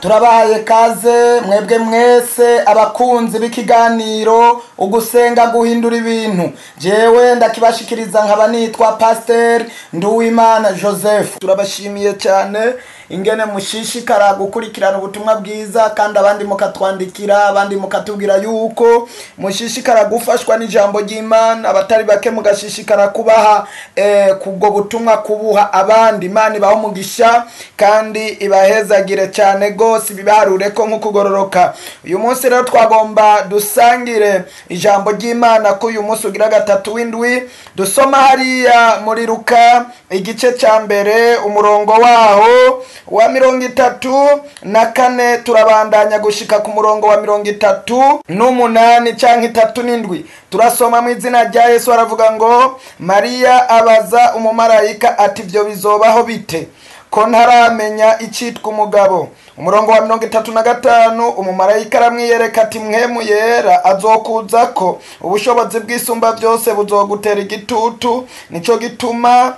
turabahaye kaze mwebwe mwese abakunzi b'ikiganiro ugusenga guhindura ibintu jewe ndakibashikiriza nkaba nitwa pasiteri nduwimana joseph turabashimiye cyane ingene mushishikara gukurikirana ubutumwa bwiza kandi abandi mukatwandikira abandi mukatubwira yuko mushishikara gufashwa n'ijambo ry'imana abatari bake mugashishikara kubaha eh, kubwo butumwa kubuha abandi imana ibaho umugisha kandi ibahezagire cyane rwose ibibaharure ko nk'ukugororoka uyu munsi rero twagomba dusangire ijambo ry'imana ko uyu munsi ugira gatatu w'indwi dusoma hariya muri ruka igice cya mbere umurongo waho wa mirongo itatu na kane turabandanya gushika ku murongo wa mirongo itatu n'umunani cyangwa itatu n'indwi turasoma mu izina rya yesu aravuga ngo mariya abaza umumarayika ati ibyo bizobaho bite ko ntaramenya icyitwa umugabo umurongo wa mirongo itatu na gatanu umumarayika aramwiyereka ati mwemu yera azokuza ko ubushobozi bw'isumba byose buzogutera igitutu nicyo gituma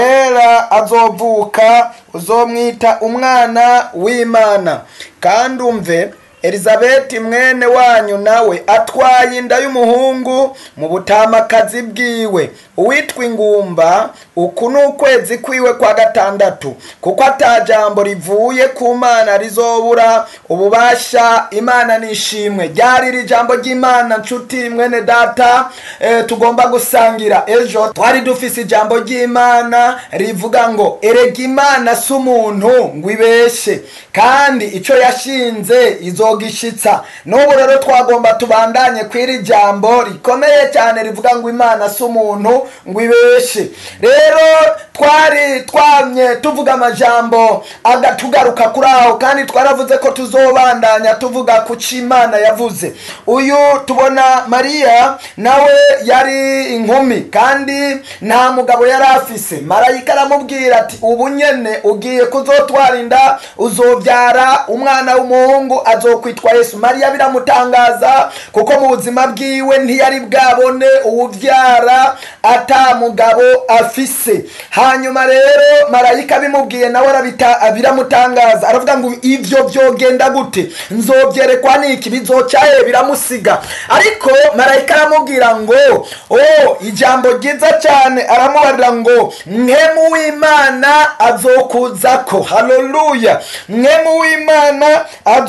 wera azovuka uzomwita umwana w'imana kandi umve elizabeti mwene wanyu nawe atwaye inda y'umuhungu mu butamakazi bwiwe uwitwa ingumba uku ni ukwezi kwiwe kwa gatandatu kuko atajambo rivuye ku mana rizobura ububasha imana nishimwe ryari iri jambo ry'imana nshuti mwene data e, tugomba gusangira ejo twari dufise ijambo ry'imana rivuga ngo erega imana si umuntu ngo ibeshe kandi icyo yashinze izogishitsa n'ubu rero twagomba tubandanye kw'iri jambo rikomeye cyane rivuga ngo imana si umuntu ngo ibeshe rero twari twamye tuvuga amajambo agatugaruka kuri aho kandi twaravuze ko tuzobandanya tuvuga ku cyo imana yavuze uyu tubona mariya nawe yari inkumi kandi nta mugabo yari afise marayika aramubwira ati ubu nyene ugiye kuzotwara inda uzobyara umwana w'umuhungu azokwitwa yesu mariya biramutangaza kuko mu buzima bwiwe ntiyari bwabone uwubyara ata mugabo afise hanyuma rero marayika bimubwiye nawe biramutangaza aravuga ngo ibyo byogenda gute nzobyerekwa n'iki bizocaye biramusiga ariko marayika aramubwira ngo o ijambo ryiza cyane aramubarira ngo mwemu w'imana azokuzako haleluya mwemu w'imana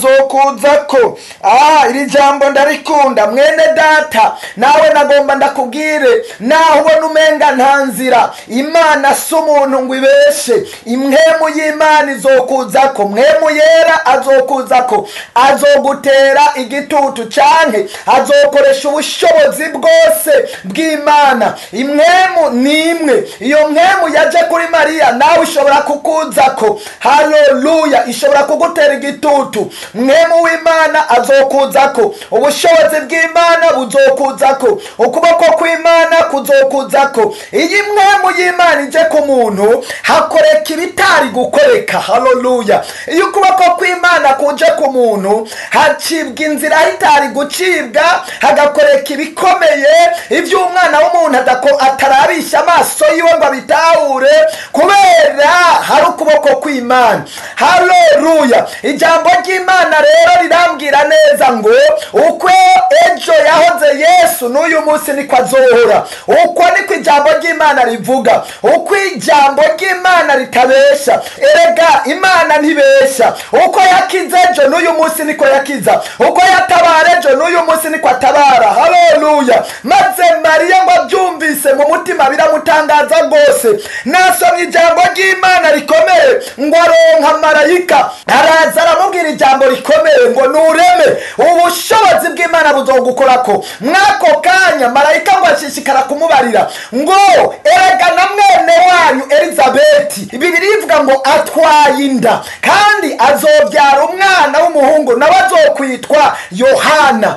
azokuzako ah iri jambo ndarikunda mwene data nawe nagomba ndakubwire naho ubona umenga nta nzira imana si umuntu ngo ibeshe imwemu y'imana izokuzako mwemu yera azokuzako azogutera igitutu canke azokoresha ubushobozi bwose bw'imana imwemu ni imwe iyo mwemu yaje kuri mariya nawe ishobora kukuzako haleluya ishobora kugutera igitutu mwemu w'imana azokuzako ubushobozi bw'imana buzokuzako ukuboko kw'imana kuzokuzako iyi mwemu y'imana ije ku muntu hakoreka ibitari gukoreka haleluya iyo ukuboko kw'imana kuje ku muntu hacibwa inzira itari gucibwa hagakoreka ibikomeye ibyo umwana w'umuntu atarabisha amaso yiwe ngo abitahure kubera hari ukuboko kw'imana haleluya ijambo ry'imana rero rirambwira neza ngo uko ejo yahoze yesu n'uyu munsi niko azohora uko niko ijambo ry'imana rivuga uko ijambo ry'imana ritabesha erega imana ntibesha uko yakize ejo n'uyu munsi niko yakiza uko yatabara ejo n'uyu munsi niko atabara haleluya maze mariya ngo abyumvise mu mutima biramutangaza rwose nasomye ijambo ry'imana rikomeye ngo aronka marayika araza aramubwira ijambo rikomeye ngo nureme ubushobozi bw'imana buzogukorako mwako kanya marayika ngo ashishikara kumubarira ngo erega na mwene wanyu elizabeti bibiri ivuga ngo atwaye inda kandi azobyara umwana w'umuhungu nawe azokwitwa yohana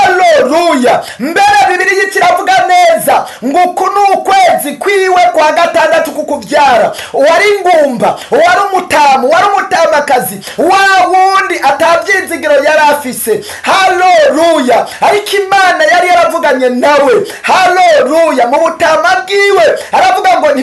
haleluya mbere bibiri kiravuga neza ngo uku ni ukwezi kwiwe kwa gatandatu kukubyara uwari ingumba uwari umutamu uwari umutamakazi wa wundi atabyinzigiro yari afise haleluya ariko imana yari yaravuganye nawe haleluya mu butama bwiwe aravuga ngo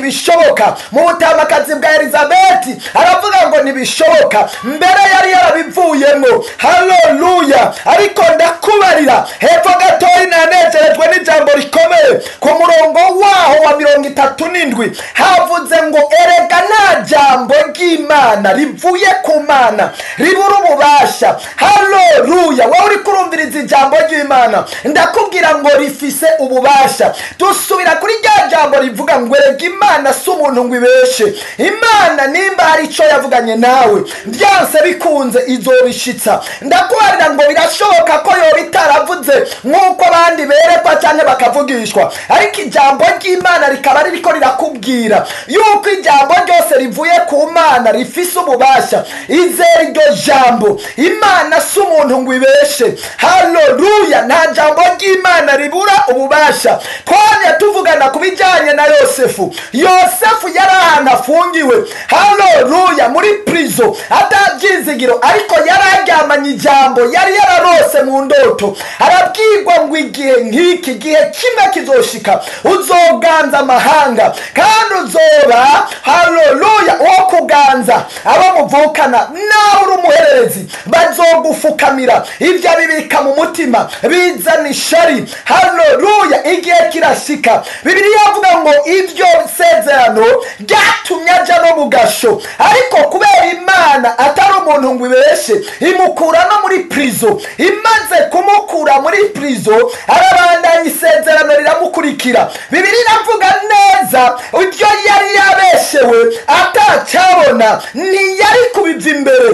ntibishoboka mu butamakazi bwa elizabeti aravuga ngo ntibishoboka mbere yari yarabivuyemo haleluya ariko ndakubarira hepfo gatoya nanezerejwe n'ijambo rikomeye ku murongo waho wa mirongo itatu n'indwi havuze ngo erega nta jambo ry'imana rivuye ku mana ribura ububasha haleluya wowe uri kurumviriza ijambo ry'imana ndakubwira ngo rifise ububasha dusubira kuri rya jambo rivuga ngo erega imana si umuntu ngo ibeshe imana nimba hari icyo yavuganye nawe byanse bikunze izobishitsa ndakubarira ngo birashoboka ko yoba itaravuze nk'uko abandi berekwa cyangwa bakavugishwa ariko ijambo ry'imana rikaba ririko rirakubwira yuko ijambo ryose rivuye ku mana rifise ububasha izera iryo jambo imana si umuntu ngo ibeshe haleluya nta jambo ry'imana ribura ububasha twajya tuvugana ku bijyanye na yosefu yosefu yari ahantu afungiwe haleluya muri purizo atabyizigiro ariko yari aryamanye ijambo yari yararose mu ndoto arabwirwa ngo igihe nk'iki gihe kimwe kizoshika uzoganza amahanga kandi uzoba haleluya uwo kuganza abo muvukana nawe uri umuhererezi bazogufukamira ibyo abibika mu mutima bizana ishari haleluya igihe kirashika bibiliya avuga ngo ibyo sezerano ryatumye ajya no mu gasho ariko kubera imana atari umuntu ngo ibeshe imukura no muri purizo imaze kumukura muri purizo arabandanya isezerano riramukurikira bibiliya iravuga neza ibyo yari yabeshewe atacyabona ntiyari kubiva imbere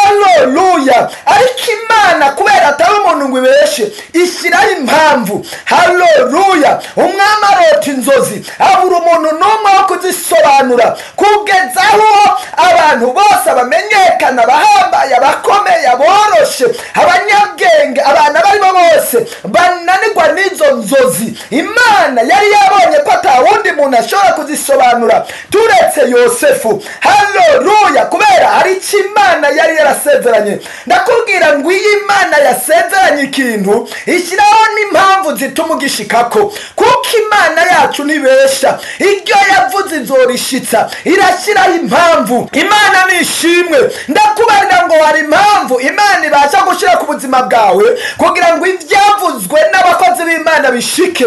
haleluya ariko imana kubera atari umuntu ngo ibeshe ishyiraho impamvu haleluya umwami arota inzozi abura umuntu n'umwe wo kuzisobanura kugeza aho abantu bose bamenyekana abahambaye abakomeye aboroshe abanyabwenge abantu abo ari bo bose bananirwa n'izo nzozi imana yari yabonye ko ata wundi muntu ashobora kuzisobanura turetse yosefu haleluya kubera hari icyo imana yari yarasezeranye ndakubwira ngo iyo imana yasezeranye ikintu ishyiraho n'impamvu zituma ugishikako kuko imana yacu ntibesha iryo yavuze izorishitsa irashyiraho impamvu imana ni ishimwe ndakubarira ngo hari impamvu imana ibasha gushyira ku buzima bwawe kugira ngo ibyavuzwe n'abakozi b'imana bishike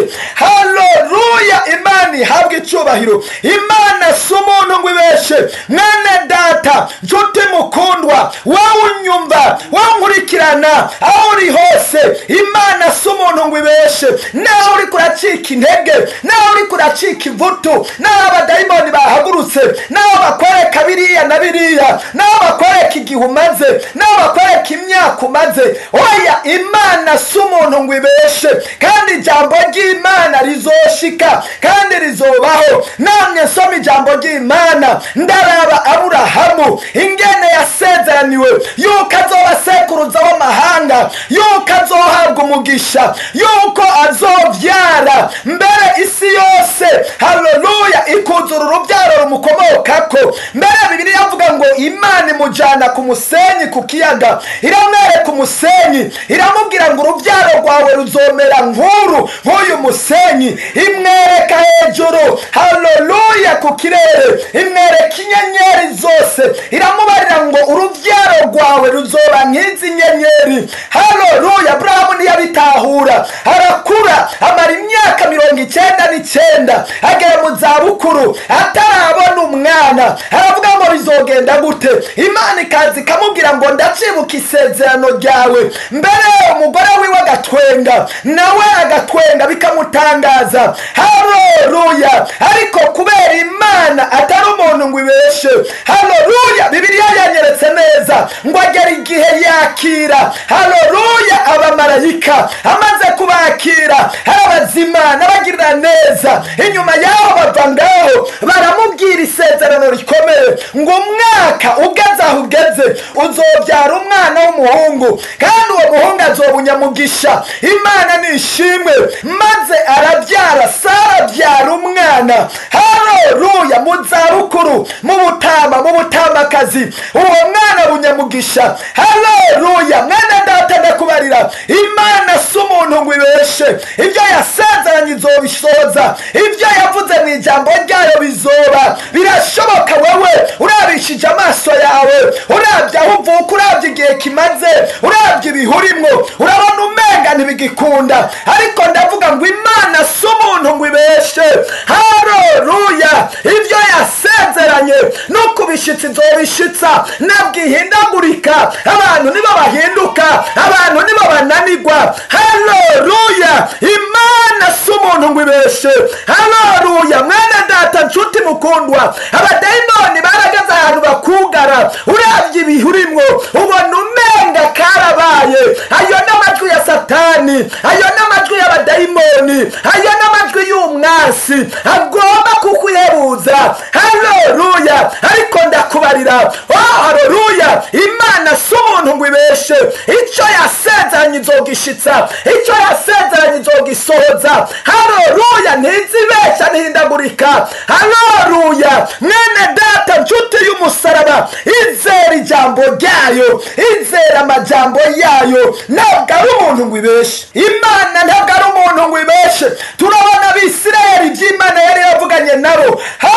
haleluya imana ihabwe icyubahiro imana si umuntu ngo ibeshe mwene data nshuti mukundwa wowe unyumva wowe unkurikirana aho uri hose imana si umuntu ngo ibeshe nawe uri kuracika intege nawe uri kuracika ivutu nawe abadayimoni bahagurutse nawe bakwereka biriya na biriya nawe bakwereka igihe umaze nawe bakwereka imyaka umaze oya imana si umuntu ngo ibeshe kandi ijambo ry'imana rizoshika kandi rizobaho namwe nsoma ijambo ry'imana ndaraba aburahamu ingene yasezeraniwe yuko azoba sekuruza w'amahanga yuko azohabwa umugisha yuko azobyara mbere isi yose haleluya ikuzura urubyaro rumukomokako mbere bibiri yavuga ngo imana imujyana ku musenyi ku kiyaga iramwereka umusenyi iramubwira ngo urubyaro rwawe ruzomera nk'uru nk'uyu musenyi imwereka hejuru haleluya ku kirere imwereka inyenyeri zose iramubarira ngo urubyaro rwawe ruzoba nk'izi nyenyeri haleluya aburahamu ntiyabitahura arakura amara imyaka mirongo icyenda n'icyenda agera mu zabukuru atarabona umwana aravuga ngo bizogenda gute imana ikaza ikamubwira ngo ndacibuka isezerano ryawe mbere umugore wiwe agatwenga nawe agatwenga bikamutangaza haleluya ariko kubera imana atari umuntu ngo ibeshe haleluya bibiliya yanyeretse neza ngo agera igihe yakira haleluya abamarayika amaze kubakira hari abazima n'abagirira neza inyuma yaho bava ngaho baramubwira isezerano rikomeye ngo umwaka ugeze aho ugeze uzobyara umwana w'umuhungu kandi uwo muhungu azoba unyamugisha imana ni ishimwe maze arabyara sara abyara umwana hano haleluya mu zabukuru mu butama mu butamakazi uwo mwana bunyamugisha haleluya mwana data ndakubarira imana si umuntu ngo ibeshe ibyo yasezeranye izobisoza ibyo yavuze mu ijambo ryayo bizoba birashoboka wewe urabishije amaso yawe urabye aho uvuka urabye igihe kimaze urabye ibihurimwo urabona umenga ntibigikunda ariko ndavuga ngo imana si umuntu ngo ibeshe hareruya ibyo yasezeranye no kubishitsa izobishitsa nabwo ihindagurika abantu nibo bahinduka abantu nibo bananirwa hareruya imana si umuntu ngo ibeshe hareruya mwene data nshuti mukundwa abadayimoni barageze ahantu bakugara urabye ibihurimwo ubona umenga karabaye ayo n'amajwi ya satani ayo n'amajwi y'abadayimoni ayo n'amajwi y'umwasi agomba kukuyebuza haleluya ariko ndakubarira oh haleluya imana si umuntu ngo ibeshe icyo yasezeranye izogishitsa icyo yasezeranye izogisohoza haleluya ntizibesha ntihindagurika haleluya mwene data nshuti y'umusaraba izera ijambo ryayo izera amajambo yayo ntabwo ari umuntu ngo ibeshe imana ntabwo ari umuntu ngo ibeshe turabona abisirayeli iby'imana yari yavuganye nabo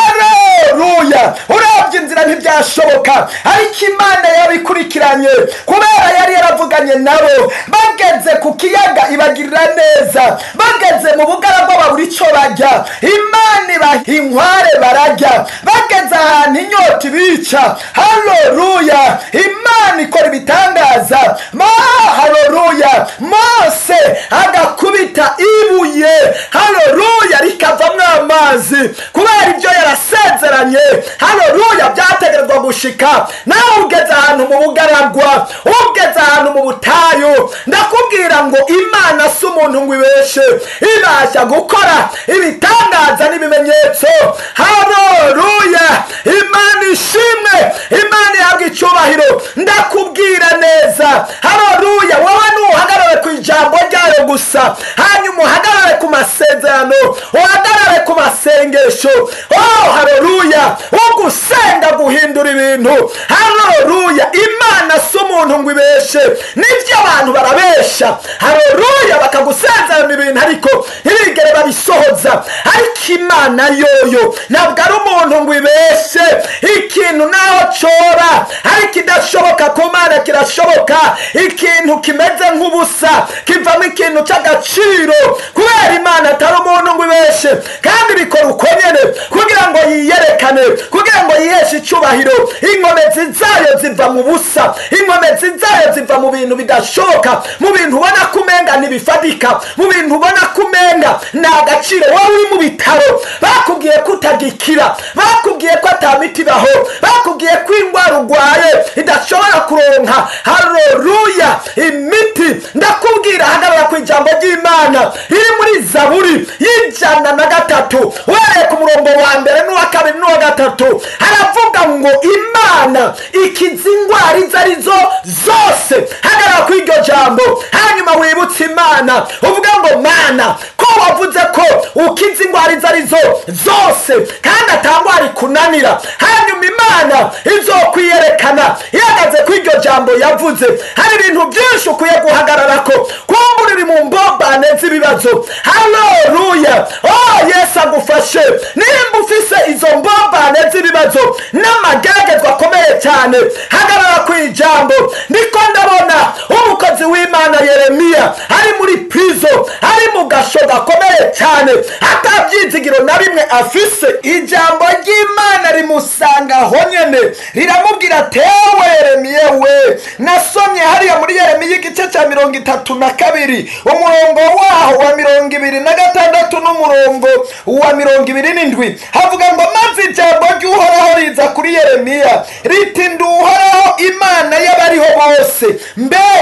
haleluya urabye inzira ntibyashoboka ariko imana yabikurikiranye kubera yari yaravuganye nabo bageze ku kiyaga ibagirira neza bageze mu bugaragwa babura icyo bajya imana ibaha inkware barajya bageze ahantu inyota ibica haleluya imana ikora ibitangaza ma haleluya mose agakubita ibuye haleluya rikavamo amazi kubera ibyo yarasezeranye haleluya byategerezwa gushika nawe ugeze ahantu mu bugaragwa ugeze ahantu mu butayu ndakubwira ngo imana si umuntu ngo ibeshe ibasha gukora ibitangaza n'ibimenyetso haleluya imana ishimwe imana ihabwa icyubahiro ndakubwira neza haleluya wowe nuhagarare ku ijambo ryayo gusa hanyuma uhagarare ku masezerano uhagarare ku masengesho oh haleluya ugusenga guhindura ibintu haleluya imana si umuntu ngo ibeshe nibyo abantu barabesha haleluya bakagusezerana ibintu ariko ntibigere babisohoza ariko imana yoyo ntabwo ari umuntu ngo ibeshe ikintu naho cora ariko idashoboka ku mana kirashoboka ikintu kimeze nk'ubusa kivamo ikintu cy'agaciro kubera imana atari umuntu ngo ibeshe kandi bikora uko nyene kugira ngo yiyerekane kugira ngo yiheshe icyubahiro inkomezi zayo ziva mu busa inkomezi zayo ziva mu bintu bidashoboka mu bintu ubona ko umenga ntibifatika mu bintu ubona ko umenga ni agaciro wowe uri mu bitaro bakubwiye ko utagikira bakubwiye ko atamiti ibaho bakubwiye ko indwara urwaye idashobora kuronka hareruya imiti ndakubwira hagarara ku ijambo ry'imana riri muri zaburi y'ijana na gatatu uhereye ku murongo wa mbere n'uwa kabiri n'uwa gatatu haravuga ngo imana ikiza indwara izo ari zo zose hagarara ku iryo jambo hanyuma wibutse imana uvuga ngo mana ko wavuze ko ukiza indwara izo ari zo zose kandi atangwara ikunanira hanyuma imana izokwiyerekana ihagaze ku iryo jambo yavuze hari ibintu byinshi ukwiye guhagarara ko kumbura uri mu mbombane z'ibibazo haleluya oh yesu agufashe nimba ufise izo mbombane z'ibibazo n'amageragezwa akomeye cyane hagarara ku ijambo ndiko ndabona umukozi w'imana yeremiya ari muri prizo ari mu gasho gakomeye cyane atabyizigiro na bimwe afise ijambo ry'imana rimusanga aho nyene riramubwira tewe yeremiye we nasomye hariya muri yeremiya igice cya mirongo itatu na kabiri umurongo waho wa mirongo ibiri na gatandatu n'umurongo wa mirongo ibiri n'indwi havuga ngo maze ijambo ry'uhoraho riza kuri yeremiya riti nduhoraho imana y'abariho bose mbega hari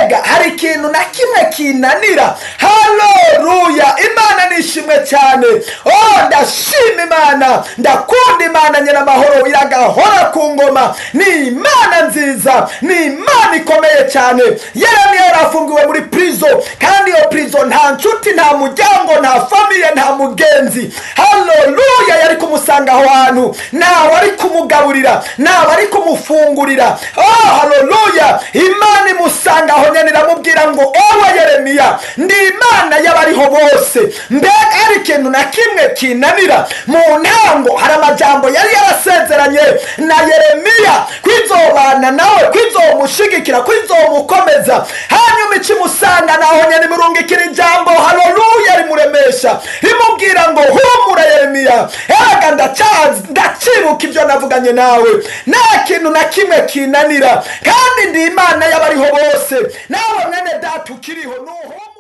hari ikintu na kimwe kinanira haleluya imana nishimwe cyane oh ndashima imana ndakunda imana nyiramahoro iragahora ku ngoma ni imana nziza ni imana ikomeye cyane yeremiya yari afungiwe muri prison kandi iyo prison nta nshuti nta muryango nta famiye nta mugenzi haleluya yari kumusanga aho hantu ntawe ari kumugaburira ntawe ari kumufungurira oh haleluya imana imusanga aho nyine iramubwira ngo ewe yeremiya ndi imana y'abariho bose mbega hari ikintu na kimwe kinanira mu ntango hari amajambo yari yarasezeranye na yeremiya kwizobana nawe kwizomushigikira kwizomukomeza hanyuma ikimusanga naho nyine imurungikira ijambo haleluya rimuremesha rimubwira ngo humura yeremiya ega ndacazi ndacibuka ibyo navuganye nawe nta kintu na kimwe kinanira kandi ndi imana y'abariho bose nawe mwene data ukiriho nuhumura